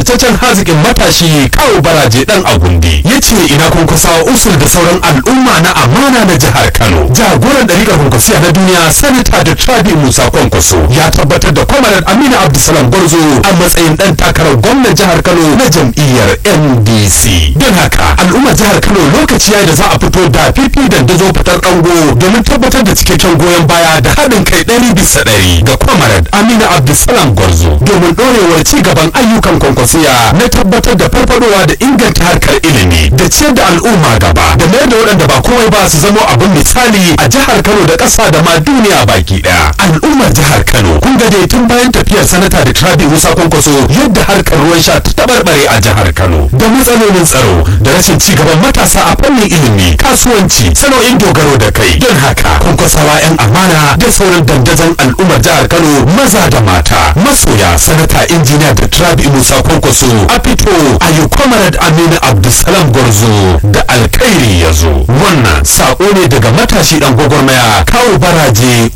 jajirtaccen hazikin matashi kawo baraje dan agundi ya ce ina kunkusawa usul da sauran al'umma na amana na jihar kano jagoran ɗariƙar kunkusiya na duniya sanata da trabi musa kwankwaso ya tabbatar da kwamarar amina abdulsalam gwarzo a matsayin ɗan takarar gwamnan jihar kano na jam'iyyar ndc don haka al'ummar jihar kano lokaci ya da za a fito da fifi da dazo fitar ɗango domin tabbatar da cikakken goyon baya da haɗin kai ɗari bisa ɗari ga kwamarar amina abdulsalam gwarzo domin ɗorewar ci gaban ayyukan kwankwasiya na tabbatar da farfadowa da inganta harkar ilimi da ciyar da al'umma gaba da mayar da waɗanda ba komai ba su zamo abin misali a jihar kano da ƙasa da ma duniya baki ɗaya al'ummar jihar kano kun ga dai tun bayan tafiyar sanata da trabi musa kwankwaso yadda harkar ruwan sha ta tabarbare a jihar kano da matsalolin tsaro da rashin ci gaban matasa a fannin ilimi kasuwanci sana'o'in dogaro da kai don haka kwankwasawa 'yan amana da sauran dandazon al'ummar jihar kano maza da mata masoya sanata injiniya da trabi musa kwankwaso a fito a yi kwamarad aminu abdulsalam gwarzo da alkhairi ya zo wannan sako ne daga matashi dan gwagwarmaya kawo baraje